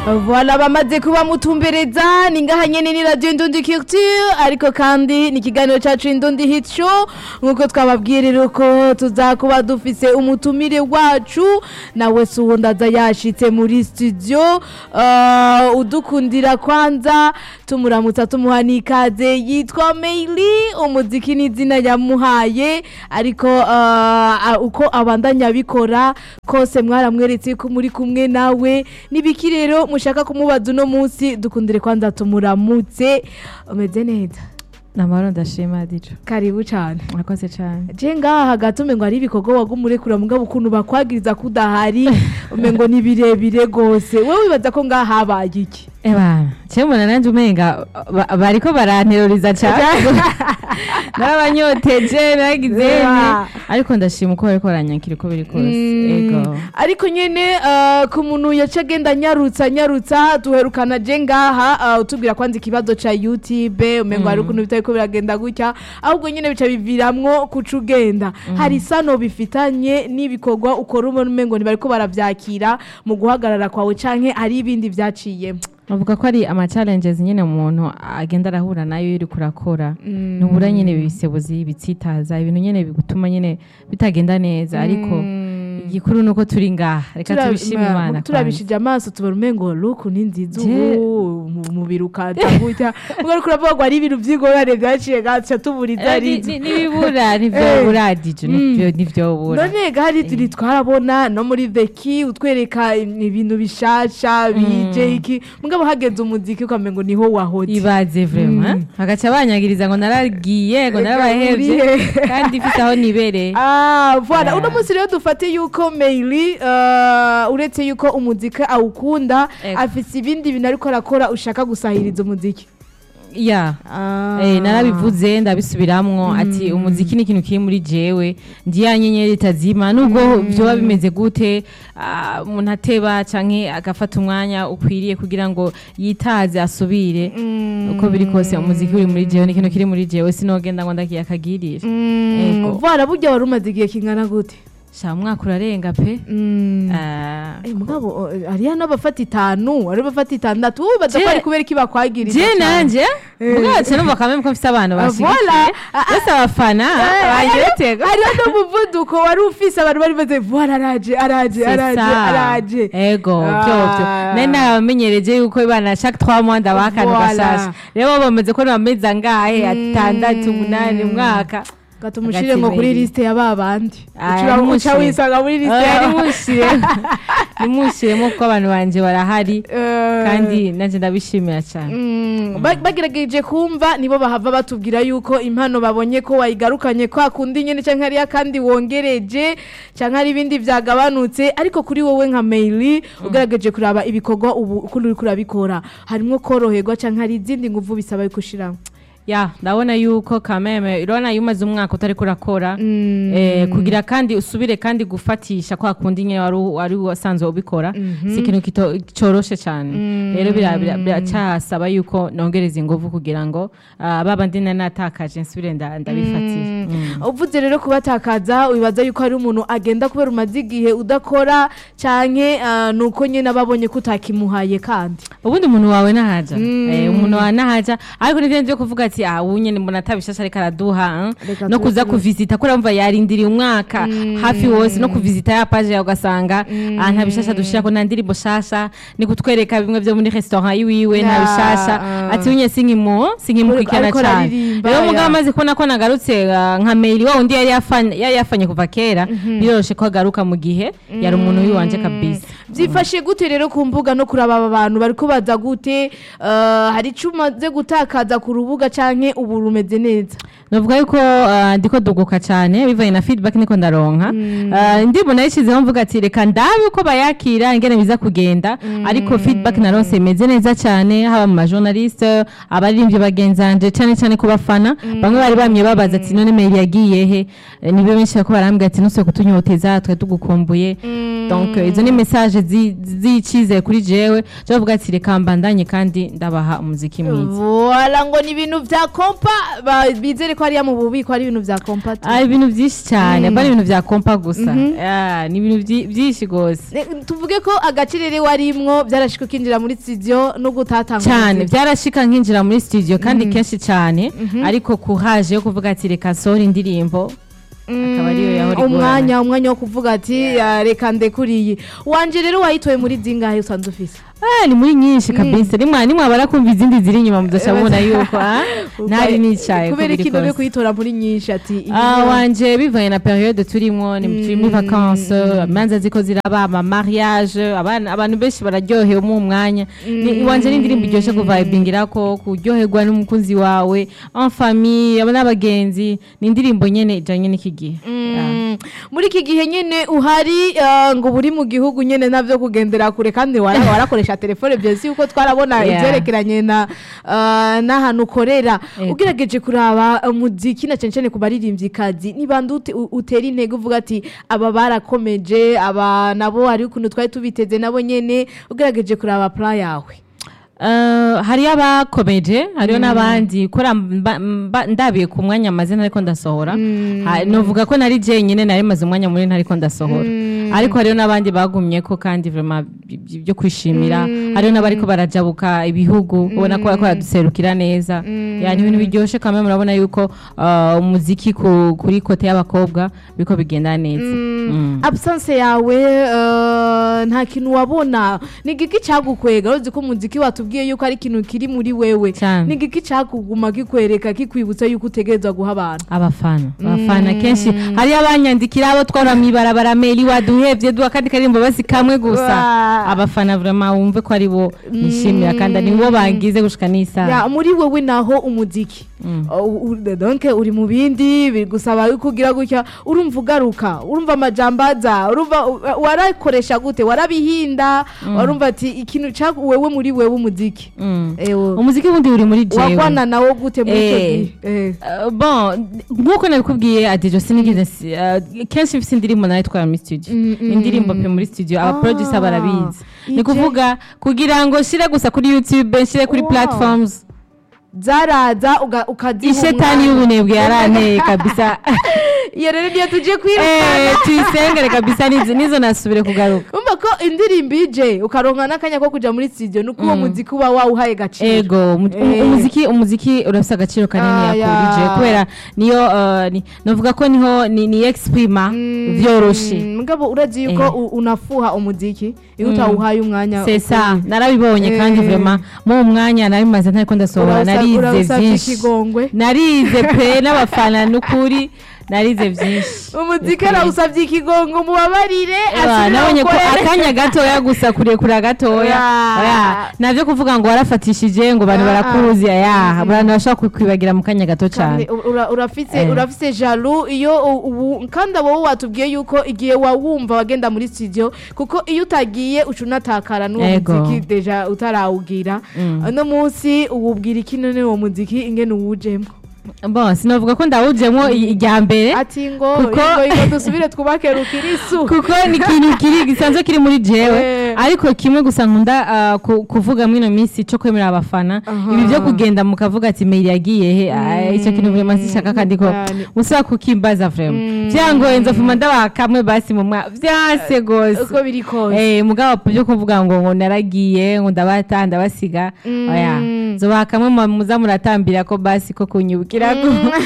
Voilà bamaze kuba mutumbereza ni ngaha nyene ni radio Indundi Culture ariko kandi ni ikiganiro cacu Indundi Hit Show nkuko twababwirira ko tuzakuba dufise umutumire wacu nawe suho ndaza yashitse muri studio uh, udukundira kwanza tumuramutsa tumuha n'ikaze yitwa Meili umuziki n'izina yamuhaye ariko uh, uko abandanya abikora kose mwaramweretse ko muri kumwe nawe nibiki rero mushaka kumubaza uno munsi dukundire kwanza tumuramutse umeze neza namahoro ndashima dijo karibu cyane murakoze cyane je ngaha hagati umengo hari ibikorwa wagumurekura mugabo ukuntu bakwagiriza ko udahari umengo ni birebire gose wowe wibaza ko ngaha habaye iki eba cyemuna nanjye umenga ba- bariko baranteroriza cyane narabanyoteje nagize Eba. ariko ndashima uko bariko baranyakira uko biri kose Mm. ego ariko nyene uh, ku muntu yaca agenda anyarutsa anyarutsa duherukana je ngaha uh, utubwira kwanza ikibazo ca youtube umengo hari ukuntu bitariko biragenda gutya ahubwo nyene bica biviramwo kuca ugenda hari isano bifitanye n'ibikorwa ukora ubona umengo ntibariko baravyakira mu guhagarara kwawe canke hari ibindi vyaciyemo bavuga ko ari ama challenges nyine umuntu agenda arahura nayo iyo uriko urakora ntubura nyine ibisebuzi bitsitaza ibintu nyine bigutuma nyine bitagenda neza ariko igikuru nuko turi ngaha reka Tura- tubishime ma- imana kwanza. turabishije amaso tubona umengo luku ni nziza Je- ubu mu- umubiri ukaza gutya ubwo ariko uravuga ngo hari ibintu vy'ingorane vyaciye gaca tuburiza Eh, ari ni- inzu ni- nibibura Eh. ntivyobura dije nivyo- ntivyobura none gahari turi twarabona no muri veki utwereka ibintu bishasha bije iki mugabo hageze umuziki ukamengo niho wahoze ibaze vraiment bagaca banyagiriza ngo naragiye ngo Ega narabahevye urihe. kandi ifite aho nibereye Ah, voilà. Ah. Uno munsi rero dufate yuko Meili uh, uretse yuko umuziki awukunda Ego. afise ibindi bintu ariko arakora ushaka gusahiriza umuziki. ya Ah. Eh, narabivuze ndabisubiramwo ati umuziki ni ikintu kiri muri jewe ndi ya nyenyeri itazima nubwo vyoba bimeze gute ah, umuntu ateba canke agafata umwanya ukwiriye kugira ngo yitaze asubire uko biri kose umuziki uri muri jewe ni ikintu kiri muri jewe sinogenda ngo ndagiye akagirisha Mm, Ego. voilà burya wari umaze igihe kingana gute sha umwaka urarenga pe Mm. Ah, Eh, mugabo eh, hariya n'abafata itanu hari abafata itandatu wowe baza ko Je- ari kubera iki bakwagiriza je cane? nanje Eh. bwacu numva kamwe ko mfise abantu Ah, bashigikiye voilà. Ah, ah. bose abafana Eh, banyiretego hariho n'umuvuduko wari ufise abantu bari baze voilà araje araje araje araje ego Ah. vyovyo nari narabamenyereje yuko ibana chaque 3 mois ndabaha akantu Voilà. gashasha rero bo bameze ko bameze angahe atandatu umunani umwaka gatumushire ngo kuri Agatimeri. liste ya babandi Ah, uca nimushire. wisanga muri liste Ah, ya nimushire nimushiremo kuko abantu banje barahari Eh, kandi nanje ndabishimira cyane mm, ba- bagerageje kumva nibo bahava batubwira yuko impano babonye ko wayigarukanye kwa kundi nyene canke hariya kandi wongereje canke hari ibindi vyagabanutse ariko kuri wowe nka Meili ugerageje kuraba ibikorwa ubu uko uriko urabikora harimwo koroherwa canke hari izindi nguvu bisaba yuko ushiramo ya ndabona yuko kameme urabona iyo umaze umwaka utariko urakora Mm. eh, kugira kandi usubire kandi gufatisha kwa kundi nyine wari u- wari wasanzwe ubikora si ikintu kito- coroshe cyane rero bira- bira- biracyasaba yuko nongereza ingufu kugira ngo ah, baba ndi nari natakaje nsubire nda- ndabifatira Mm. uvuze rero kubatakaza wibaza yuko hari umuntu agenda kubera umaze igihe udakora canke ah, nuko nyene ababonye ko utakimuhaye kandi ubundi umuntu wawe nahaja Mm. Eh, umuntu wawe nahaja ariko nivyo nje kuvuga ati ah ubu nyene mbona atabishasha ariko araduha eh. Reka no kuza tubikore. kuvisita kuri mva yarindiriye umwaka hafi wose no kuvisita ya page yawe ugasanga ah nta bishasha dushirako nta ndirimbo shasha ni kutwereka bimwe vyo muri restaurant yiwiwe nta Ah, bishasha ah. ati unye sinkimo sinkimukurikirana Ariko cyane araririmba, rero mugabo ya. amaze kubona ko nagarutse ah, nka mail wa undi yari yafanye yari yafanye kuva kera biroroshe ko agaruka mu gihe yari umuntu wiwanje kabisa byifashe gute rero ku mbuga no kuraba aba bantu bariko baza gute Ah, hari ico umaze gutakaza ku rubuga canke ubu rumeze neza Navuga yuko uh, ndiko duguka cyane bivanye na feedback niko ndaronka. Uh, ndimo nayishizeho mvuga ati reka ndabe uko bayakira ingene biza kugenda ariko feedback naronse imeze neza cyane haba mu majournaliste abaririmbyi bagenzanje cyane cyane ku bafana bamwe bari bamye babaza ati none mail yagiye he Eh, nibyo benshi bako barambwira ati nuse kutunyoteza twe tugukumbuye donc eh, izo ni message zi- zicizeye kuri jewe cyo bavuga ati reka reka mbandanye kandi ndabaha umuziki mwiza Voila ngo ni ibintu vya kompa ba- bizere ko hariya mu bubiko hari ibintu vya kompa tu. Ah, ibintu byinshi cyane apana ibintu bya kompa gusa Ah, ni ibintu byi- byinshi rwose Ne- tuvuge ko agacirere warimwo byarashika ukinjira muri studio no gutatanga cyane umuziki. byarashika nkinjira muri studio kandi kenshi cyane ariko kuhaje yo kuvuga ati reka sohora indirimbo akaba ariyo yahora igorana. umwanya umwanya wo kuvuga ati "Ya, reka ndekuriye wanje rero wayitoye muri zingahe usanze ufise Ah, ni muri nyinshi kabisa nimwa nimwabara kumva izindi ziri inyuma mudasha mubona yuko ah, ntari nicaye kubera biri iki none kose. kuyitora muri nyinshi ati iyi Ah, niyo- wanje bivanye na periode turimo ni turi muri vacances imanza ziko ziraba ama mariage abana abantu benshi bararyohewe mu mwanya ni wanje ni indirimbo iryoshe kuvibingirako kuryoherwa n'umukunzi wawe en famille aba n'abagenzi ni indirimbo nyene ijanye n'iki gihe Ah. Mm, muri iki gihe nyine uhari ah, ngo buri mu gihugu nyine navyo kugendera kure kandi wara- warakoresha telefone byose yuko twarabona Yeah. ivyerekeranye na ah, n'ahantu ukorera Ego. ugerageje kuraba umuziki na cyane cyane ku baririmvyikazi ni bande ute- u- utera intege uvuga ati aba barakomeje aba nabo hari ukuntu twari tubiteze nabo nyene ugerageje kuraba plan yawe Uh, hariyo abakomeje hariyo n'abandi kora mba- mba- ndabiye ku mwanya amazina ariko ndasohora Ha- novuga ko nari jenyine nari maze umwanya munini ariko ndasohora ariko hariyo n'abandi bagumye ko kandi vraiment bi- bi- byo kwishimira hariyo n'abariko barajabuka ibihugu ubona ko bariko baraduserukira neza yani ibintu biryoshe kamwe murabona yuko uh, umuziki ku- kuri kote y'abakobwa biriko bigenda neza Mm. absence yawe eh, nta kintu wabona ni igiki cyagukwega uzi ko umuziki watubwiye yuko ari ikintu kiri muri wewe Cyane. ni igiki cyakuguma kikwereka kikwibutsa yuko utegerezwa guha abantu abafana abafana kenshi hariyo abanyandikira abo twara mw'ibarabara meli waduhevye duha kandi karirimbo basi kamwe gusa Wa. abafana vraiment wumve ko ari bo nishimira kandi ni bo bangize gushika n'isaha ya muri wewe naho umuziki Uh, u- donc uri mu bindi bigusaba yuko ugira gutya urumva ugaruka urumva amajambaza urumva u- warakoresha gute warabihinda urumva ati ikintu cya wewe muri wewe umuziki Mm. ewe umuziki wundi uri muri jewe wagwana nawo gute muri icyo Eh. gihe Eh. Uh, bon nk'uko nabikubwiye adijo sinigeze si- uh, kenshi mfise indirimbo nayo twara muri studio Mm, mm, indirimbo mm. pe muri studio aba Ah, producer barabizi ni ije. kuvuga kugira ngo shire gusa kuri youtube shire kuri Wow. platforms zaraza uga- ukaziha ishetani umwanya. y'ubunebwe yaranteye kabisa iyo rero niyo tugiye Eh, kwirukana tuyisengere kabisa nizo nizo nasubire kugaruka umva ko indirimbo ije ukaronka n'akanya ko kuja muri studio nuko uwo muziki uba wawuhaye gaciro ego umu- Eh. umuziki umuziki urafise agaciro kanini Ah, yakurije ya. kubera niyo uh, ni- novuga ko niho ni, ni exprima vyoroshe Mm, mugabo urazi yuko Eh. u- unafuha umuziki iyo utawuhaye umwanya sesa ukwiye. narabibonye kandi Eh. vraiment mu mwanya nabimaze ntariko ndasohora Urasa- narize urasavye vyinshi ikigongwe narize pe n'abafana n'ukuri narize vyinshi umuziki arawusavye ikigongo mubabarire Ewa, asubire nabonye ko awukorere. akanya gatoya gusa kurekura gatoya Ya. Oya, navyo kuvuga ngo warafatishije ngo abantu Ah, barakuzi ya abantu bashobora kukwibagira mu kanya gato Kandi cyane ura- urafise Eh. urafise jalu iyo u- ubu kandi abo watubwiye yuko igihe wawumva wagenda muri studio kuko iyo utagiye uca unatakara n'uwo Ego. muziki deja utarawugira Mm. uno munsi uwubwira iki none uwo muziki ingene uwujemo bon sinavuga ko ndawujemo i- irya mbere ati ngo Kuko- ngo ngo dusubire twubake rukirisu kuko ni ikintu kiri gisanzwe kiri muri jewe Eh. ariko kimwe gusa nkunda ah, ku- kuvuga mwino minsi cyo kwemerera abafana Aha. ibi byo kugenda mukavuga ati mail yagiye he Ah, icyo kintu vraiment sishaka kandi ko cyane. musaba kukimbaza vraiment byangoye nzofuma ndabaha kamwe basi mu mwa vyase gose uko biri kose Eh, mugabo byo kuvuga ngo ngo naragiye ngo ndabata ndabasiga oya zobaha kamwe mu- muza muratambira ko basi ko kunyibukirako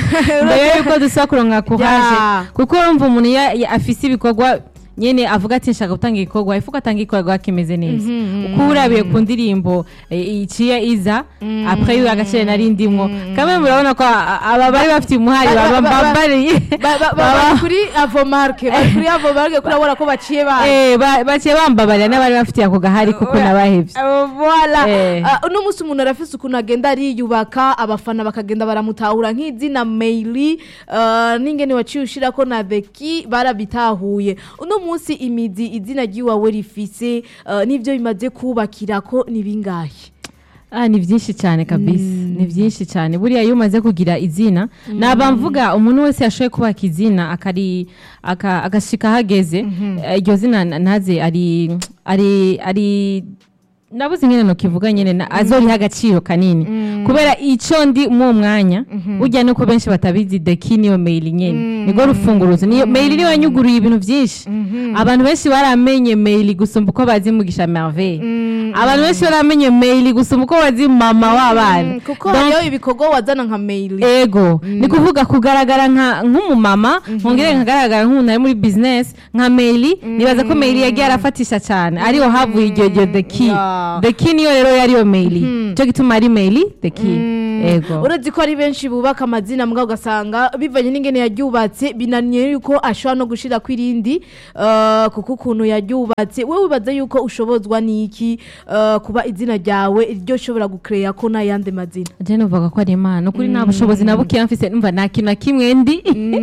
mbere yuko dusaba kuronka kuhaje Ya. kuko urumva umuntu iyo iyo afise ibikorwa nyene avuga ati nshaka gutanga igikorwa ifuko atanga igikorwa kimeze neza uko urabiye ku ndirimbo eh, iciye iza après yo agaciro nari ndimwo kamwe murabona ko a- aba bari bafite umuhari Ba- baba ba- ba- bambariye Ba- ba- ba- bari kuri avomarke bari kuri avomarke kurabona ko baciye bana Eh, ba- baciye bambabarira n'abari bafitiye ako gahari kuko nabahevye Uh, Voila. Eh. Uh, uno munsi umuntu arafise ukuntu agenda ariyubaka abafana bakagenda baramutahura nk'izina maili uh, n'ingene waciye ushirako na beki barabitahuye uno munsi imizi izina ry'iwawe rifise uh, n'ivyo bimaze kubakirako ni bingahe Ah, ni byinshi cyane kabisa ni byinshi cyane buriya iyo umaze kugira izina naba mvuga umuntu wese yashoboye kubaka izina akari aka- agashika ahageze eh, iryo zina na- naze ari ari ari nabuze ingene nokivuga nyene na- azoriha agaciro kanini kubera ico ndi mu mwanya burya nuko benshi batabizi deki niyo mail nyene nirwo rufunguruzo niyo mail niyo yanyuguruye ibintu vyinshi abantu benshi baramenye mail gusumba uko bazi mugisha merveille abantu benshi baramenye mail gusumba uko bazi mama w'abana Mm, kuko Donc, hariho ibikorwa wazana nka mail ego ni kuvuga kugaragara nka nk'umumama nkongere nkagaragara nk'umuntu ari muri business nka maili nibaza ko maili yagiye arafatisha cyane ariho havuye iryo ryo the key Yeah. the key niyo rero yariyo maili cyo gituma ari maili the key ego uretse ko ari benshi bubaka amazina mbwa ugasanga bivanye n'ingene yaryubatse binaniye yuko ashobora no gushira ku irindi eh, kuko ukuntu yaryubatse wowe wibaza yuko ushobozwa n'iki eh, kuba izina ryawe ryo ushobora gukereya ko n'ayandi mazina je nuvuga ko ari imana ukuri nta bushobozi na buke mfise numva nta kintu na kimwe ndi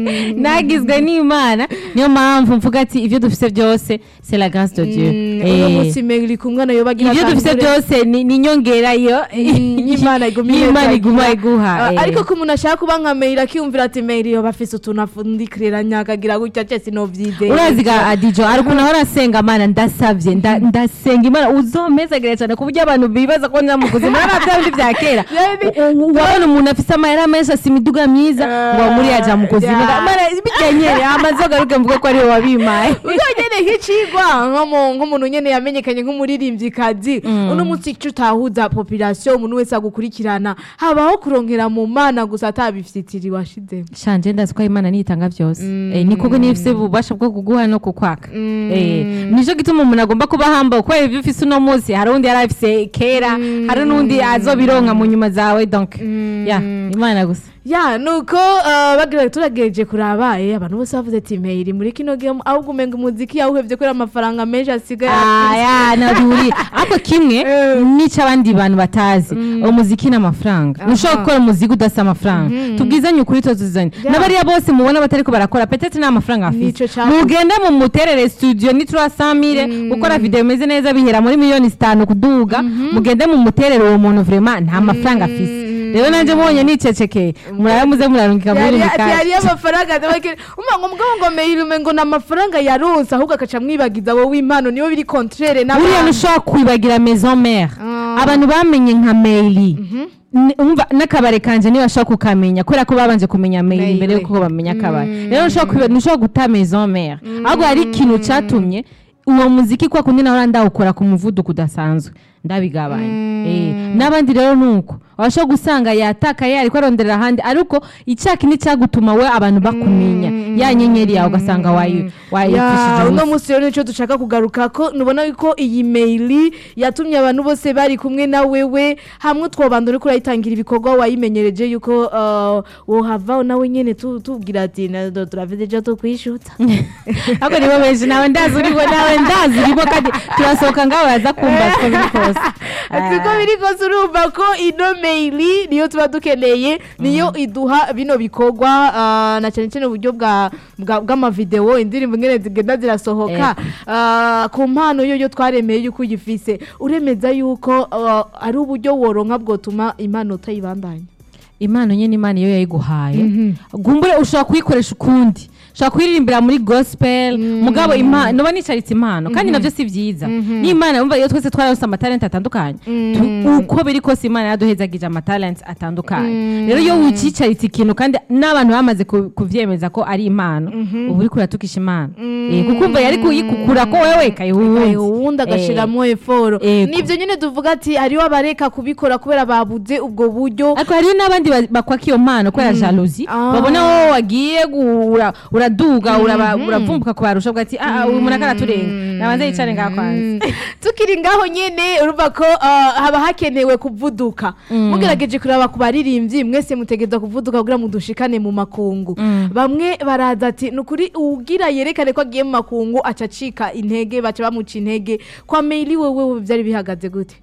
nagizwe n'imana niyo mpamvu mvuga ati ibyo dufise byose c'est la grâce de Dieu uno Eh, munsi mail kumwe nayo bagira ibyo dufise atangure- byose ni ni inyongera yo y'Imana iguma y'Imana ihezagira. iguma iguha Ah, eh. ariko ko umuntu ashaka kuba nka mail akiyumvira ati mail yo bafise utuntu afundikiranya akagira gutya cyese no vyizeye uraziga adijo ari ukuntu ahora asenga amana ndasavye nda- ndasenga imana uzomezagire cyane ku buryo abantu bibaza ko nyamuguzi muri bya bindi bya kera Yani- U- u- urabona umuntu afise amayera menshi asa imiduga myiza ngo muri yaja mu kuzimu Yeah. Mara, bikenyere amaze garuke mvuge ko ariwe wabimaye ubwo nyene nk'icigwa nko- nk'umuntu nyene yamenyekanye nk'umuririmvyikazi uno munsi ico utahuza population umuntu wese agukurikirana habaho kurongera mu mana gusa atabifitiri washizemo shanje ndazi ko imana niyitanga byose Eh, ni kuko niyo ifise ububasha bwo kuguha no kukwaka Eh, nico gituma umuntu agomba kuba hamba kubera ibyo ufise uno munsi hari undi yari afise kera hari n'undi azobironka mu nyuma zawe donc ya imana gusa ya nuko uh, bagira turageje kurabaye abantu bose bavuze ati mail muri kino gihe ahubwo umenga umuziki yawuhevye kubera amafaranga menshi asigaye aya nabihuriye ariko kimwe Eh. n'icyo abandi bantu batazi umuziki n'amafaranga ntushobora gukora umuziki udafite amafaranga tubwizanye ukuri tuzuzanye Yeah. n'abariya bose mubona batariko barakora petete nta mafaranga Nico afite cakuze. mugende mu muterere studio ni tura samire gukora video imeze neza bihera muri miliyoni zitanu kuduga mugende mu muterere uwo muntu vraiment nta mafaranga afise rero nanjye mubonye nicecekeye murabe muze murarungika muri yari mikaje yari amafaranga ndabake umva ngo mugabo ngo mail umengo na amafaranga yaronse ahubwo akaca mwibagiza wowe impano niyo biri contraire buriya n'abandi ntushobora kwibagira maison mère Ah. abantu bamenye nka maili Ni- umva n'akabare kanje niba bashobora kukamenya kubera ko babanje kumenya maili Mail. mbere yuko bamenya akabare rero ntushobora kwiba- ntushobora guta maison mère ahubwo hari ikintu catumye uwo muziki kwa kundi nahora ndawukora ku muvuduko udasanzwe ndabigabanya Eh, n'abandi rero nuko washobora gusanga yatakaye ariko aronderera ahandi ariko icyaka ni cyagutuma we abantu bakumenya ya nyenyeri yawe ugasanga wayi- Ya, wayipfishije uno ubusa munsi rero nicyo dushaka kugaruka ko nubona ko iyi mail yatumye abantu bose bari kumwe na wewe hamwe twabanda uri kurayitangira ibikorwa wayimenyereje yuko uh, wohava nawe nyene tu- tubwira ati "Na- do- turavuze icyo tukwishuta ahubwo nibo benshi nawe ndazi uribo nawe ndazi uribo kandi turasohoka ngaho baza kumva siko biri kose ati ko biri kose urumva ko ino mail niyo tuba dukeneye niyo iduha bino bikorwa ah, na cyane cyane uburyo bwa bwa- bw'amavideo indirimbo ngene zigenda zirasohoka Ah, ku mpano yo yo twaremeye yuko uyifise uremeza yuko ah, ari uburyo woronka bwotuma impano utayibandanya impano nyine imana iyo yayiguhaye gumbure ushobora kuyikoresha ukundi ushobora kuyiririmbira muri gospel mugabo impano noba nicaritse impano kandi nabyo si byiza n'imana umva iyo twese twararose amatalenti atandukanye tu- uko biri kose imana yaduhezagije amatalenti atandukanye rero iyo wicicaritse ikintu kandi n'abantu bamaze ku- kuvyemeza ko ari impano uba uriko uratukisha imana Eh, kuko umva yari kuyikukura ko wewe kayiha uwundi uwundi Eh, agashiramwo eforo Ego. nivyo nyene tuvuga ati hariho abareka kubikora kubera babuze ubwo buryo ariko hariho n'abandi ba- bakwaka iyo mpano kubera jalousie Ah. babona wowe wagiye gu- ura- uraduga uraba- uravumbuka kubarusha uvuga ati ah ah, uyu muntu akaraturenga nabanze yicare ngaho kwanza tukiri ngaho nyene urumva ko ah, haba hakenewe kuvuduka mugerageje kuraba ku baririmbyi mwese mutegereza kuvuduka kugira mudushikane mu makungu bamwe baraza ati ni ukuri uwugira yerekane ko agiye mu makungu aca acika intege baca bamuca intege kwa maili wewe byari bihagaze gute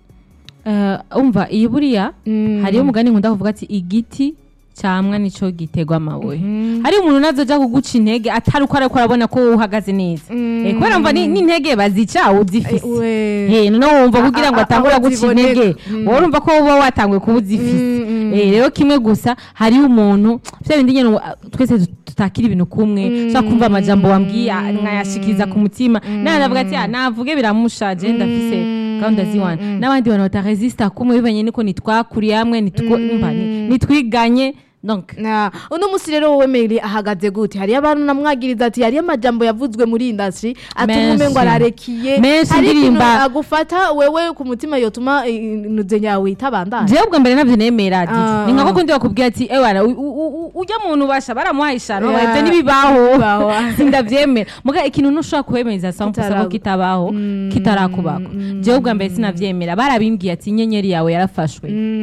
Eh, umva iyi buriya hariyo umugani nkunda kuvuga ati igiti cyamwa nico gitegwa amabuye hari umuntu nazoja kuguca intege atari uko ariko arabona ko wowe uhagaze neza Eh, kubera mva ni- n'intege bazica uzifise Eh, noneho wumva kugira ngo a- atangure aho guca ziboneka. intege wowe urumva ko uba watanguye kuba uzifise Eh, rero kimwe gusa hariho umuntu vya bindi nyene uh, twese tut- tutakira ibintu kumwe ushobora kumva amajambo wambwiye ah, nkayashikiriza ku mutima nawe ndavuga ati "Ah, navuge biramushaje ndafise gahunda ziwana n'abandi bantu bataresista kumwe bivanye niko nitwakuriye hamwe nitwo- umva, ni- nitwiganye donc Na, uno musi rero wowe Mary ahagaze gute hariyo abantu namwagiriza ati hariyo amajambo yavuzwe muri industry atuma Menshi. umengo ararekiye Menshi hari ikintu ndirimba- agufata wewe ku mutima yotuma inuze yawe itabandanya jewe ubwa mbere navyo nemera didi Ah. ni nka kundi bakubwira ati ewana u- u- u- ujya muntu ubasha baramuhaye ishano Yeah. ivyo ntibibaho Bibaho. sindavyemera muga ikintu ntushobora kuwemeza sampusa ko Kitaragu- kitabaho kitarakubako jewe ubwa mbere sinavyemera barabimbwiye ati inyenyeri yawe yarafashwe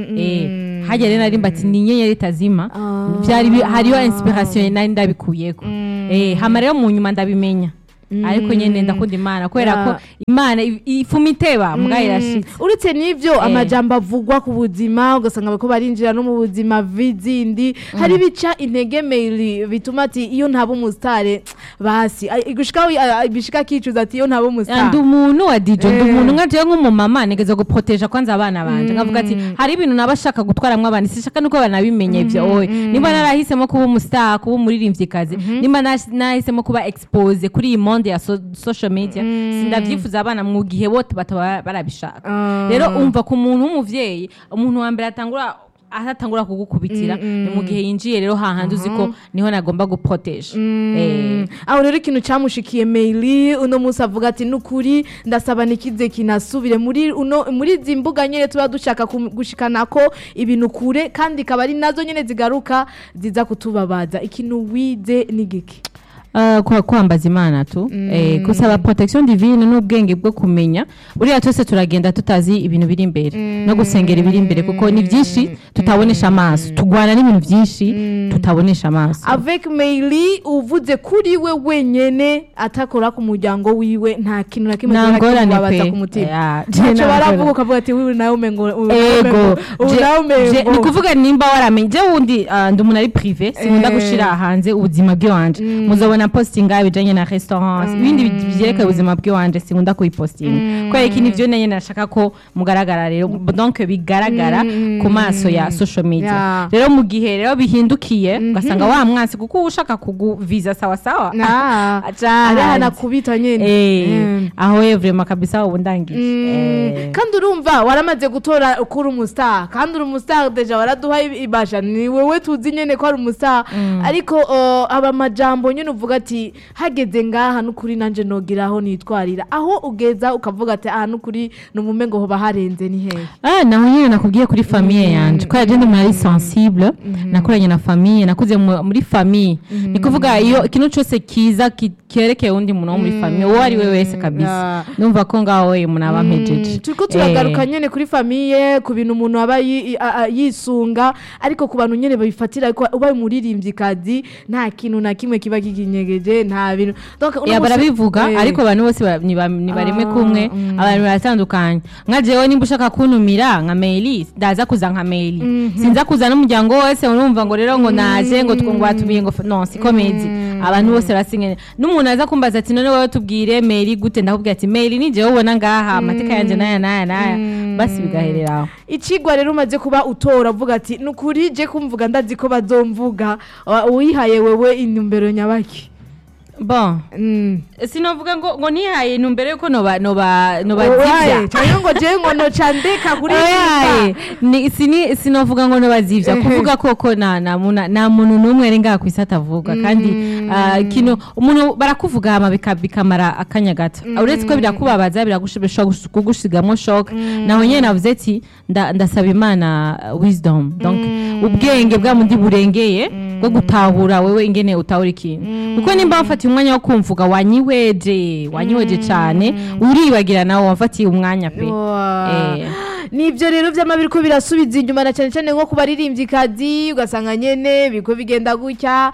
Eh, harya rero narimba ati ni inyenyeri itazima Ah. vyari bi- hariyo inspiration nari ndabikuyeko Eh, hama rero mu nyuma ndabimenya ariko nyene ndakunda imana kubera Yeah. ko imana i- ifuma iteba muga irashitse uretse n'ivyo amajambo avugwa ku buzima ugasanga bariko barinjira no mu buzima vizindi hari bica intege mail bituma ati iyo ntaba umusitare basi Ay, gushika ay, bishika kicuza ati iyo ntaba ndi umusitare umuntu wa DJ ndi Eh. umuntu nka jewe nk'umumama nigeze guproteja kwanza abana banje nkavuga ati hari ibintu naba shaka gutwaramwo abana sishaka nuko banabimenya ivyo oye nimba narahisemo kuba umustar kuba umuririmvyikazi nimba nas- nahisemo kuba expose kuri iyi monde ya so- social media sindavyifuza abana mu gihe bote bataba barabishaka Ah. rero umva ku muntu w'umuvyeyi umuntu wa mbere atangura atatangura kugukubitira ni mu gihe yinjiye rero hahandi uzi ko niho nagomba guproteja Eh. aho rero ikintu cyamushikiye maili uno munsi avuga ati nukuri ndasaba nikize kinasubire muri uno muri izi mbuga nyine tuba dushaka kum- gushikana ko ibintu kure kandi ikaba ari nazo nyine zigaruka ziza kutubabaza ikintu wize n'igiki Uh, kwa kwambaza imana tu eh, gusaba protection divine n'ubwenge bwo kumenya buriya twese turagenda tutazi ibintu biri imbere no gusengera ibiri imbere kuko ni byinshi tutabonesha amaso tugwana n'ibintu byinshi tutabonesha amaso avec maili uvuze kuri we wenyene atakora ku muryango wiwe nta kintu na kimwe Nta kiba ngorane kimubabaza pe. ku mutima Yeah, je ntacyo nta baravuga ngorane. ukavuga ati wiwe nawe umengo ubu ego ubu je- nawe je- ni umengo kuvuga nimba waramenye je wundi ah, ndi umuntu ari prive sinkunda Eh. gushira hanze ubuzima bw'iwanje muzobona postinga ibijanye na restaurant ibindi bi- vyerekeye ubuzima bw'iwanje sinkunda kuyipostinga kubera iki nivyo nenye nashaka ko mugaragara rero donc bigaragara ku maso ya social media Yeah. rero mu gihe rero bihindukiye ugasanga wa mwansi kuko uba ushaka kuguviza sawa sawa Ah, aca ari hanze. hanakubita nyene Eh, Mm. aho evrema kabisa ubu ndangije Mm, Eh. kandi urumva waramaze gutora ko uri umustar kandi uri umustar deja waraduha ibasha ni wewe tuzi nyene ko ari umustar ariko uh, aba majambo nyene uvuga ati hageze ngaha n'ukuri nanje nogiraho nitwarira aho ugeza ukavuga ati aha n'ukuri numume ngo hoba harenze ni hehe Ah, naho nyine nakubwiye kuri famiye yanje kubera je ndi umuntu ari sensible nakuranye na famiye nakuze mu- muri famiye ni kuvuga iyo ikintu cyose kiza ki- kerekeye undi muntu wo muri famiye uwo ari we wese kabisa Yeah. numva ko ngaho we umuntu aba ampejeje turiko turagaruka nyene kuri famiye ku bintu umuntu aba yi- a- a- yisunga ariko ku bantu nyene babifatira ariko ubaye umuririmvyikazi nta kintu na kimwe kiba kikinyegeje nta bintu Donc, uno ya munsi- barabivuga Eh. ariko abantu bose ba- niba- nibareme Ah, kumwe mm. abantu baratandukanye nka jewe nimba ushaka kuntumira nka maili ndaza kuza nka maili sinza kuza n'umuryango wose urumva ngo rero ngo naje ngo tw- ngo batumiye ngo f- no si komedi abantu bose barasinye n'umuntu aza kumbaza ati none wowe tubwire maili gute ndakubwira ati maili ni jewe ubona ngaha amateka yanje naya naya naya basi bigaherera aho icigwa rero umaze kuba utora uvuga ati nukuri je kumvuga ndazi ko bazomvuga wa- uwihaye wewe intumbero nyabaki bon Mm. sinovuga ngo ngo nihaye intumbero yuko noba noba noba Oyaye, zivya canke ngo je ngo noca ndeka kuri Oyaye, ni sini sinovuga ngo nobazivya Ehe. kuvuga koko na na muna- na muntu numwe ari ngaha kwisi atavuga kandi ah, kino umuntu barakuvuga hama bika- bikamara akanya gato uretse ko birakubabaza biragushobora kugusigamo shock naho nyene navuze ati nda- ndasaba imana uh, wisdom donc ubwenge bwa mundi burengeye bwo gutahura wewe ingene utahura ikintu kuko nimba wafatiye umwanya wo kumvuga wanyiweje wanyiweje cane uribagira nawe wafatiye umwanya pe Wa- Eh. nibyo rero vyama biriko birasubiza inyuma na cyane cyane nko ku baririmvyikazi ugasanga nyene biriko bigenda gutya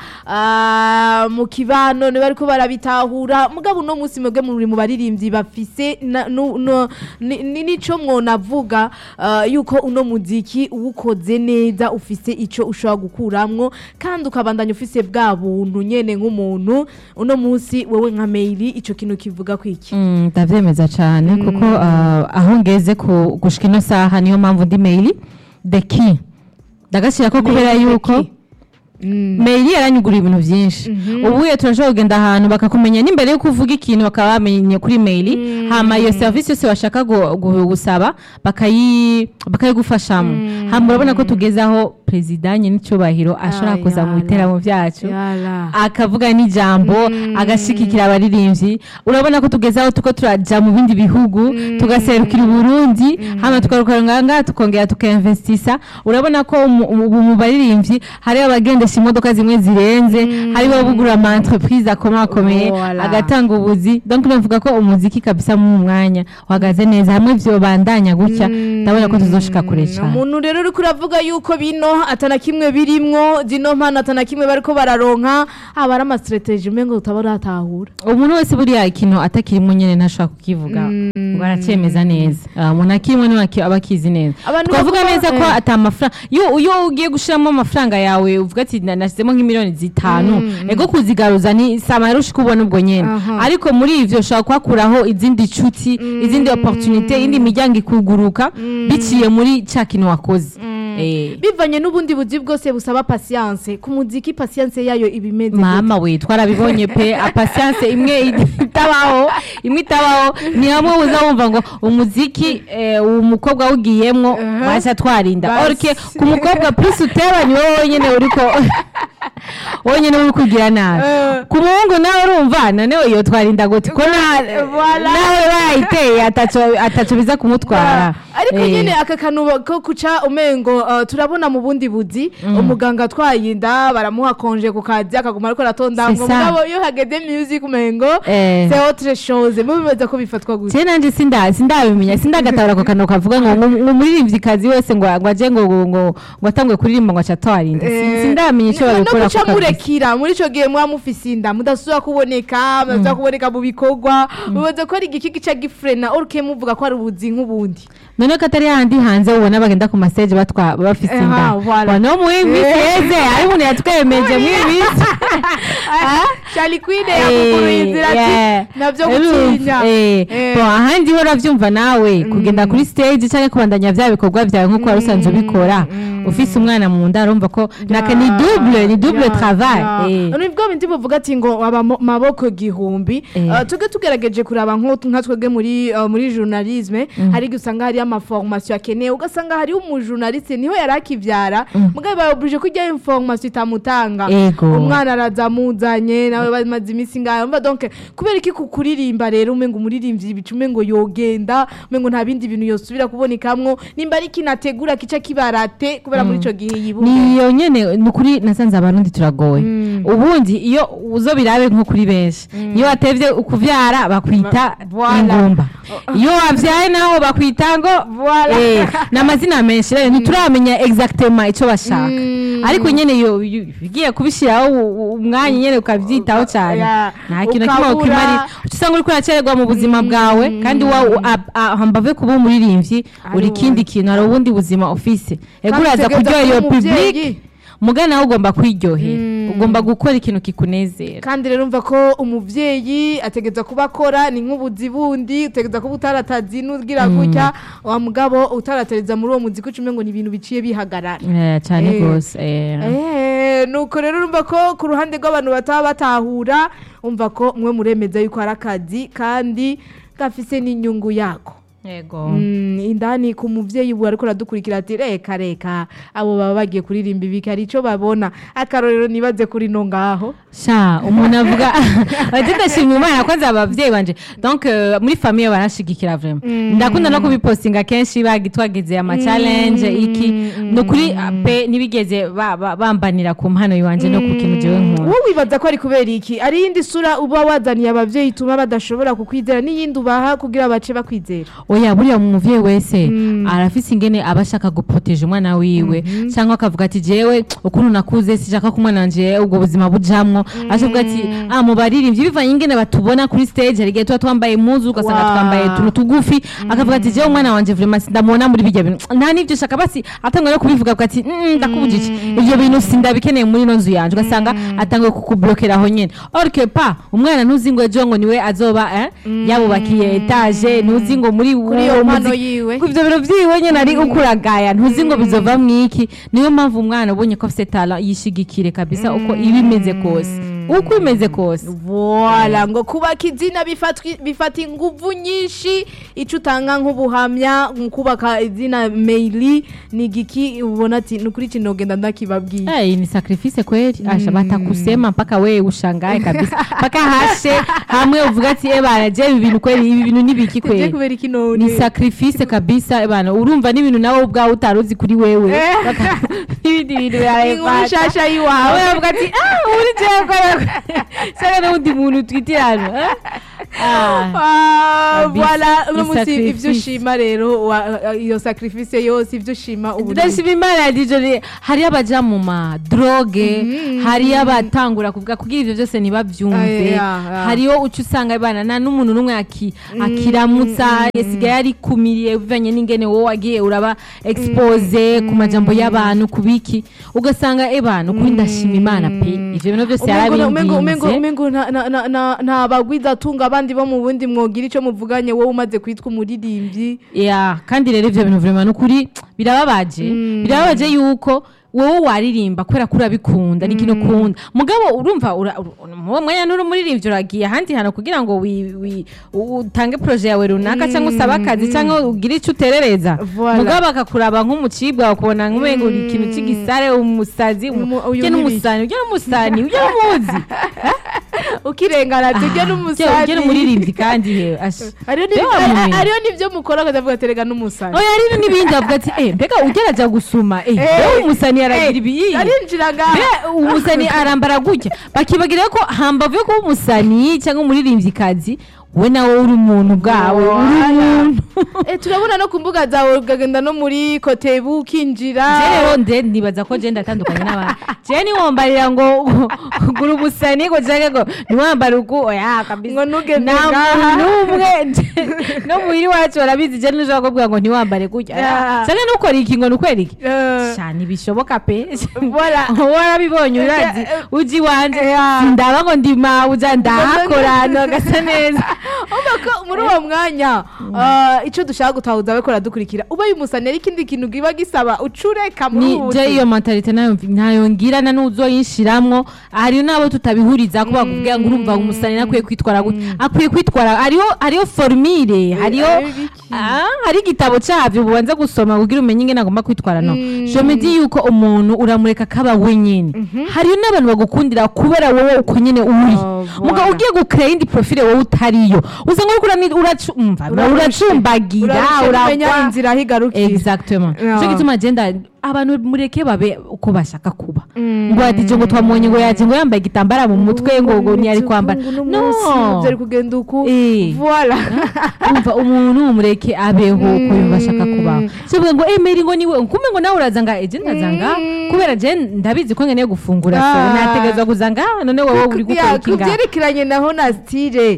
ah, mu kibano niba bariko barabitahura mugabo uno munsi mwebwe muri mu baririmvyi bafise na- nu- no- ni- ni- nico mwonavuga ah, yuko uno muziki uwukoze neza ufise ico ushobora gukuramwo kandi ukabandanya ufise bwa buntu nyene nk'umuntu uno munsi wewe nka maili ico kintu kivuga kwiki Mm, ndavyemeza cyane kuko ah, aho ngeze ku gushika ino saha niyo mpamvu ndi mail the key ndagashyira ko kubera Mail the yuko key. meri yaranyuguriye ibintu byinshi ubu iyo turashobora kugenda ahantu bakakumenya n'imbere yo kuvuga ikintu bakaba bamenye kuri meri hama iyo serivisi yose bashaka gu- gu- gusaba bakayi- bakayigufashamo hama urabona ko tugeze aho perezida n'icyubahiro ashobora kuza mu Ayala. biteramo byacu Yala. akavuga n'ijambo agashigikira abaririmbyi urabona ko tugeze aho tuko turaja mu bindi bihugu tugaserukira uburundi hama tukarukora ngaha tukongera tukainvestisa urabona ko mu- mu mu baririmbyi hariho abagendesha imodoka zimwe zirenze hariho bugura ama entreprise akomakomeye Voilà. agatanga ubuzi donc navuga ko umuziki kabisa mu mwanya uhagaze neza hamwe vyobandanya gutya ndabona ko tuzoshika kure cyane umuntu rero uri kuravuga yuko bino atana kimwe birimwo zino mpano atana kimwe bariko bararonka aba ari amasitrategi umengo utaba uratahura umuntu wese buriya ikintu atakirimo nyine ntashobora kukivuga ngo aracyemeza neza Ah, umuntu akirimo niwe aki- aba akizi neza Abantu twavuga bavuga- neza ko eh. ata amafaranga iyo iyo ugiye gushiramo amafaranga yawe uvuga ati "Na- nashyizemo nk'imiliyoni zitanu ego kuzigaruza ni samara ushika ubona ubwo nyene Aha. ariko muri ivyo ushobora kuhakuraho izindi nshuti izindi opportunité indi miryango ikuguruka biciye muri ca kintu wakoze Eh. bivanye n'ubundi buzi bwose busaba pasiyanse ku muziki pasiyanse yayo iba imeze gute? mama we twarabibonye pe apasiyanse imwe itabaho imwe itabaho ni hamwe uza wumva ngo umuziki eh, umukobwa awugiyemwo Uh-huh. basha twarinda Basi. orike ku mukobwa plus uteba ni wowe wenyine uriko wenyine uri kugira nabi Eh. ku muhungu nawe urumva noneho iyo twarinda gute ko na- Voilà. nawe bayiteye ataco ataco biza kumutwara ariko Eh. nyine aka kantu ko kuca umengo uh, turabona mu bundi buzi umuganga atwaye inda baramuha konje ku kazi akaguma ariko aratonda C'est ngo ça. mugabo iyo hageze music umengo Eh. c'est autre chose mu bimeze ko bifatwa gutya je nanje sinda sindabimenya sindagatabura ako kantu kavuga ngo ngo ngo umuririmvyikazi wese ngo ngo aje ngo ngo ngo ngo atangwe kuririmba ngo aca twarinda Eh, sindamenya ico no babikora guca murekira muri ico gihe muba mufise inda mudasubira kuboneka mudasubira kuboneka mu bikorwa bibaza ko ari igiki gica gifrena oruke muvuga ko ari ubuzi nk'ubundi none ko atari handi hanze ubona bagenda ku mastage batwa bafise Eh, inda ah, voilà. no mu minsi yeze ari umuntu yatwemeje mu minsi Charlie Queen yakuguruye inzira ati navyo gutinya Eh. ahandi ho uravyumva nawe kugenda kuri stage canke kubandanya vya bikorwa vyawe nk'uko wari usanzwe ubikora ufise umwana mu nda urumva ko naka ni double ni double travail Eh. nibwo bindi buvuga ati ngo aba mo- maboko gihumbi Eh. Uh, tuge tugerageje kuraba nko nka twebwe muri uh, muri journalisme hari igihe usanga hariyo amaformation akeneye ugasanga hariho umujournaliste niho yari akivyara mugabo bayobuje ko ijyayo information itamutanga Ego. umwana araza amuzanye nawe bamaze iminsi ngayo umva donc kubera iki ku kuririmba rero umengo umuririmbyi bica umengo yogenda umengo nta bindi bintu yosubira kubonekamwo nimba ari kinategura kica kibarate kubera muri ico gihe yibuke niyo nyene ni ukuri nasanze abarundi turagoye ubundi iyo uzo birabe nko kuri benshi iyo watevye ukuvyara bakwita Voilà. ingumba iyo wavyaye naho bakwita ngo Voilà. eh, ni amazina menshi rero ntituramenya exactement ico bashaka Mm. ariko nyene iyo iyo ugiye kubishiraho u- u- umwanya nyene ukavyitaho cane Yeah. nta kintu kimwe Ukabura- ukimari uca usanga uriko uracererwa mu buzima bwawe kandi wa hambave kuba umuririmbyi uri ikindi kintu hari ubundi buzima ufise ego Kandi uraza utegereza kuryohera iyo kuba umuvyeyi. public muga nawe ugomba kwiryohera ugomba gukora ikintu kikunezera kandi rero umva ko umuvyeyi ategeza kuba akora ni nk'ubuzi bundi utegeza kuba utaratazi n'ubwira gutya wa mugabo utaratereza muri uwo muziki uca umengo ni ibintu biciye bihagarara Eh, cane Eh. gose eh. Eh, nuko rero urumva ko ku ruhande rw'abantu bataba batahura umva ko mwe muremeza yuko hari akazi kandi gafise n'inyungu yako yego Mm, indani ku muvyeyi ubu ariko aradukurikira ati reka reka abo baba bagiye kuririmba ibiki hari ico babona akarorero nibaze kuri no ngaho sha umuntu avuga ati ndashimye imana ko nzi abavyeyi banje donc euh, muri famille barashigikira vraiment ndakunda no kubipostinga kenshi bagi twageze ama challenge iki no kuri pe nibigeze ba- ba- bambanira ku mpano yiwanje no ku kintu jewe nkunda wowe wibaza ko ari kubera iki ari iyindi sura uba wazaniye abavyeyi ituma badashobora kukwizera n'iyindi ubaha kugira bace bakwizera oya buriya umuvyeyi wese arafise ingene aba ashaka guproteje umwana wiwe cyangwa akavuga ati jewe ukuntu nakuze sishaka ko umwana wanje ubwo buzima bujamwo ashavuga ati ah mu baririmbyi bivanye ingene batubona kuri stage hari igihe tuba twambaye impuzu ugasanga Wow. twambaye utuntu tugufi akavuga ati jewe umwana wanje vraiment sindamubona muri bijya bintu nta n'ivyo shaka basi atangwa no kubivuga avuga ati "Mm, ndakubujije ivyo bintu sindabikeneye muri ino nzu yanje ugasanga atanguye kukublokera aho nyene or que pa umwana ntuzi ngo ejo ngo niwe azoba eh, yabubakiye etage ntuzi ngo muri Kuri iyo uwo mpano muziki- yiwe. ku ivyo biro vyiwe nyene ari ukuragaya ntuzi ngo bizova mwiki niyo mpamvu umwana ubonye ko afise tala yishigikire kabisa uko iba imeze kose uko imeze kose Voila ngo kubaka izina bifatwi- bifata inguvu nyinshi ico utanga nk'ubuhamya mu kubaka izina Meili ni giki ubona ati ni ukuri kino genda ndakibabwiye Eh, ni sacrifice kweli asha batakusema mpaka wewe ushangae kabisa mpaka hashe hamwe uvuga ati eh bana je ibi bintu kweli ibi bintu nibiki je kweli kubera iki none ni sacrifice kabisa eh bana urumva n'ibintu nawe ubwawe utaruzi kuri wewe Eh. Baka- n'ibindi bintu inkuru nshasha awe yiwawe bavuga ati ah uri jewe kweli sanga n'undi muntu twitirana eh? ah Ah, Kabisa, voilà uno ni munsi sacrifice. ivyo ushima rero wa- iyo sacrifice yose ivyo ushima ubu ndashima imana dijoni hariyo abaja mu madroge hariyo abatangura kuvuga kugira ivyo byose ntibavyumve Ah, yeah, yeah. hariyo uca usanga bana nta n'umuntu n'umwe aki- akiramutsa yasigaye arikumiriye bivanye n'ingene wowe wagiye uraba expose ku majambo y'abantu ku biki ugasanga ebana ukuri ndashima imana pe ivyo bintu byose umengo umengo umengo yarabinginze umengo nta- nta- nta- nta- nta bagwiza atunga abandi bo mu bundi mwogira ico muvuganye wowe umaze kwitwa umuririmbyi ya kandi rero ivyo bintu vraiment nukuri birababaje birababaje yuko wowe waririmba kubera ko urabikunda ni ikintu ukunda mugabo urumva ura- ura- mu mwanya n'uri umuririmbyi uragiye ahandi hantu kugira ngo wi- wi- u- utange proje yawe runaka cyangwa usabe akazi cyangwa ugire icyo uterereza Voilà. mugabo bakakuraba nk'umucibwa bakubona nk'umengo uri ikintu cy'igisare umusazi Umu- uyu ujye ni n'umusani ujye n'umusani ujye n'umuzi ukirengana tujye ujye n'umusazi n'umuririmbyi kandi yewe asha ariyo ni- Reba mumenye. ariyo nivyo mukora akazavuga terega n'umusazi oya rero n'ibindi avuga ati eh mbega ugeraja gusuma eh Eh, eh umusani aragira ibiyi arinjira ngaha Mbega umusani arambara gutya bakibagira ko hambavu yo kuba umusani cyangwa umuririmbyikazi we nawe uri umuntu bwawe uri umuntu Eh, turabona no ku mbuga zawe ukagenda no muri kotebu ukinjira je rero nde nibaza ko je ndatandukanye n'abandi je niwombarira ngo gura umusani ngo canke ngo niwambara uku oya kabisa Ngo ntugende nta ngaha. muntu n'umwe no muhiri wacu barabizi je ntushobora kubwira ngo ntiwambare gutya Yeah. canke nukora iki ngo nukora iki Eh, cyane bishoboka pe Voilà. warabibonye urazi Eh, eh, uji wanje yeah. sindaba ngo ndima uja ndahakora ntagasa neza urumva ko muri uwo mwanya ah, ico dushaka gutahuza abakora dukurikira ubaye umusani ari ikindi kintu kiba gisaba ucureka muri ni ubu je iyo mentalite nayo nayo ngira na nuzoyinshiramwo hariyo nabo tutabihuriza ko bakubwira ngo urumva umusani nakwiye kwitwara gutya akwiye kwitwara hariyo hariyo formire hariyo hariyo ibiki. Ah, hari igitabo cyavyo bubanza gusoma kugira umenye ingene agomba kwitwara no je me dis yuko umuntu uramureka kaba wenyine hariyo n'abantu bagukundira kubera wowe uko nyene uri Oh, mugabo voilà. ugiye gukrea indi profile wowe utariyo usanga uriko urani- uracumva uracumbagira urarusha kumenya urakwa inzira aho igarukira exactement Yeah. cyo gituma agenda abantu mureke babe uko bashaka kuba ngo ati ngo twamubonye ngo yaje ngo yambaye igitambara mu mutwe ngo ngo ntiyari kwambara no byari kugenda uku Eh. voila umva umuntu mureke abeho uko yumva ashaka kubaho kivuga ngo emeri ngo niwe kumbe ngo nawe uraza nga eje ndaza nga kubera je ndabizi ko nkeneye gufungura so Ah. nategerezwa kuza nga none wowe uri gukora Ya, iki ku nga byerekeranye naho na stile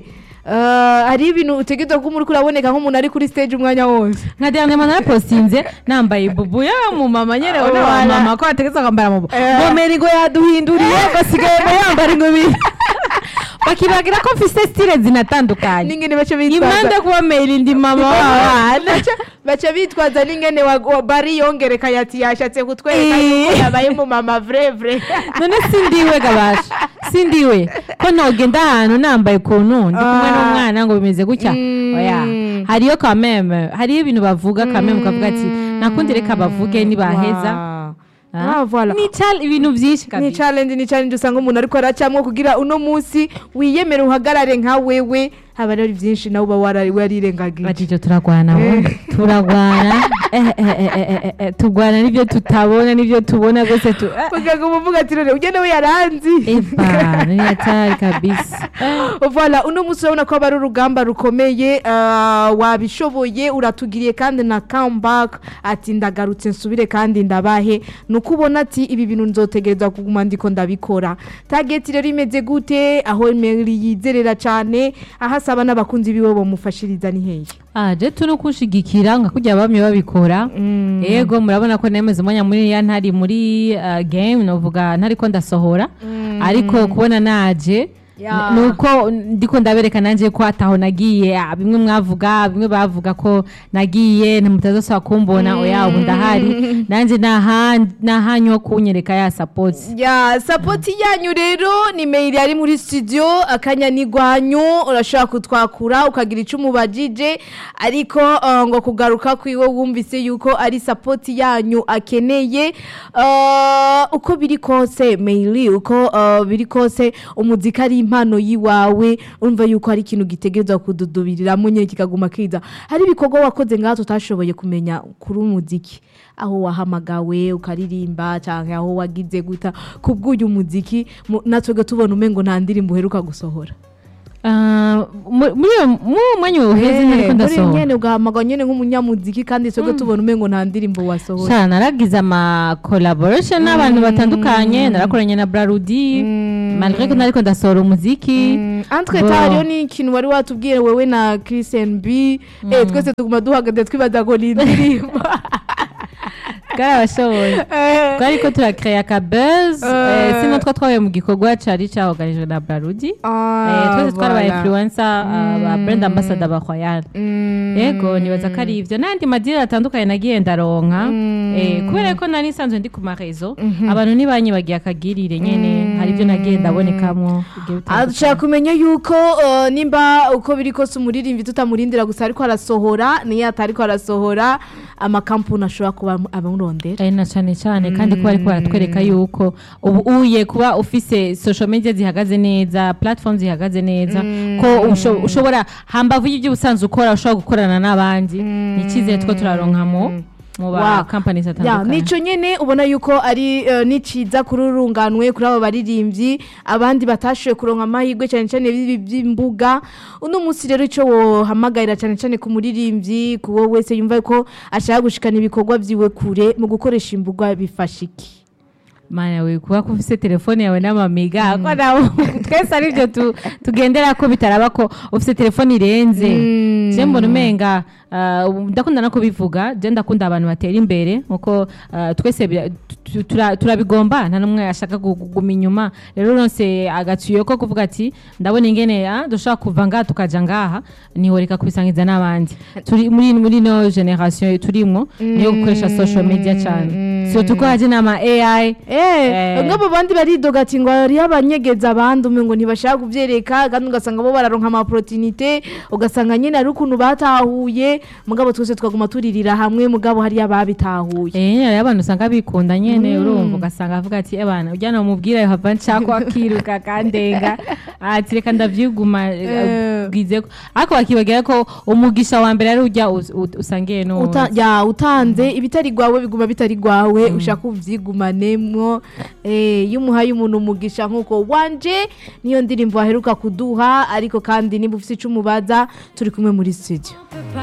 ah, hari ibintu utegerezwa ko muri kuraboneka nk'umuntu ari kuri stage umwanya wose nka Diane Mana narapostinze nambaye bubu ya mu mama nyerewe na wa Wala. mama ko ategetse kwambara mu Eh. ngo meri ngo yaduhinduriye basigaye ngo yambara ingobyi bakibagira ko mfise style zinatandukanye n'ingene bace bitwaza impande kuba meri ndi mama w'abana Baca- baca bitwaza n'ingene wa- wa- bari yongereka yati yashatse kutwereka Eh. yuko yabaye mu mama vrai vrai none sindiwe gabasha sindiwe ko ntogenda ahantu nambaye ukuntu ndi kumwe Ah. n'umwana ngo bimeze gutya Mm. oya hariyo kameme hariyo ibintu bavuga kameme ukavuga ati nakundi reka bavuge nibaheza Wow. Ah. Ah, voilà. ni chal- ibintu byinshi ni kabisa challenge ni challenge usanga umuntu ariko aracamwo kugira uno munsi wiyemere uhagarare nka wewe haba rero byinshi nawe uba wara- warirengagije batije turagwana bo turagwana eh, eh, eh, eh, eh, eh, turwana n'ibyo tutabona n'ibyo tubona byose tu eh, ugaga umuvuga ati none ugende we yaranzi eba ni hatari kabisa Eh. voilà uno munsi urabona ko aba ari urugamba rukomeye ah, wabishoboye uratugiriye kandi na comeback ati ndagarutse nsubire kandi ndabahe ni uko ubona ati ibi bintu nzotegereza kuguma ndiko ndabikora target rero imeze gute aho Emery yizerera cyane aho asaba n'abakunzi biwe bamufashiriza ni hehe Ah, je tuno kushigikira nka kujya bamwe babikora yego murabona ko nemeze umwanya muri ya ntari muri uh, game novuga ntari ko ndasohora ariko kubona naje Ya. nuko ndiko ndabereka nanje ko ataho nagiye ah, bimwe mwavuga bimwe bavuga ko nagiye ntamutazosaba kumbona oya ubu ndahari nanje naha- nahanyu ho kunyereka ya support ya sapoti yanyu rero ni mail yari muri studio akanya ni gwanyu urashobora kutwakura ukagira icyo umubajije ariko uh, ngo kugaruka kwiwe wumvise yuko ari sapoti yanyu akeneye uh, uko biri kose mail uko uh, biri kose umuziki ari impano yiwawe urumva yuko hari ikintu gitegerezwa kududubiriramo nyine kikaguma kiza hari ibikorwa wakoze ngaho tutashoboye kumenya kuri umuziki aho wahamagawe ukaririmba cyangwa aho wagize guta kubw'uyu muziki mu- natwe tubona umengo nta ndirimbo uheruka gusohora Ah, mu- muri uwo- muri uwo mwanya uheze Eh, nariko muri ndasohora nyene ugahamagara nyene nk'umunyamuziki kandi twebwe tubona umengo nta ndirimbo wasohora Sha naragize ama collaboration n'abantu batandukanye narakoranye na Brarudi malgré ko nariko ndasohora umuziki antwe Bo. hariyo n'ikintu wari watubwiye wewe na Christian B eh, twese tuguma duhagaze twibaza ngo ni indirimbo bwarabashoboye Eh, twari ko turakreya ka buzz Eh. eh, sino two twabaye mu gikorwa cari caorganijwe na Brarudi Eh, ah, twese twari aba voilà. influencer ah, ba brand ambassador ba Royal Mm. yego nibaza ko ari ivyo n'andi madini atandukanye nagiye ndaronka eh, kubera ko nari nsanzwe ndi ku marezo abantu ntibanyibagiye akagirire nyene hari ivyo nagiye ndabonekamwo bigiye bitandukanye. ashaka kumenya yuko uh, nimba uko biri kose umuririmbyi tutamurindira gusa ariko arasohora niyo atariko arasohora amakampuni ashobora kuba amurondera ari na cyane cyane kandi kuba ariko baratwereka yuko ubu uye kuba ufise social media zihagaze neza platform zihagaze neza ko usho- ushobora hambavu y'ibyo ubusanzwe ukora ushobora gukorana n'abandi ni icyizere two turaronkamo mu ba Wow. companies ya atandukanye nico nyene ubona yuko ari uh, niciza kuri urunganwe kuri abo baririmbyi abandi batashoboye kuronka amahirwe cyane cyane bibi by'imbuga uno munsi rero ico wohamagarira cyane cyane ku muririmbyi ku wowe wese yumva ko ashaka gushikana ibikorwa vyiwe kure mu gukoresha imbuga bifasha iki mana we kuba ko ufise telefone yawe n'amamiga ko nawe twese ari byo tu- tugendera ko bitaraba ko ufise telefone irenze je mbona umenga ah, ubu ndakunda no kubivuga je ndakunda abantu batera imbere nkuko ah, twese bira- tu- tura- turabigomba nta n'umwe ashaka gu- kuguma inyuma rero ronse agatuyo ko kuvuga ati ndabona ingene ah, dushobora kuva ngaha tukaja ngaha nihoreka kubisangiza n'abandi turi muri muri no generation turimwo niyo gukoresha social media cyane surtout ko haje n'ama AI Eh, Eh. ngabo bandi baridoga ati ngo ari abanyegeza abandi umwe ngo ntibashaka kuvyereka kandi ugasanga bo bararonka ama opportunité ugasanga nyene ari ukuntu batahuye mugabo twese twaguma turirira hamwe mugabo hari ababitahuye Eh nyine abantu usanga bikunda nyene urumva ugasanga avuga ati ebana ujya namubwira yohava nshaka akiruka kandenga ati reka ndavyiguma Eh. bwize ko ariko bakibagira ko umugisha wa mbere ari ujya us- ut- usangiye no Uta, ya utanze ibitari gwawe biguma bitari gwawe ushaka uvyigumanemwo eh iyo umuhaye umuntu umugisha nkuko wanje niyo ndirimbo waheruka kuduha ariko kandi niba ufite ico umubaza turi kumwe muri studio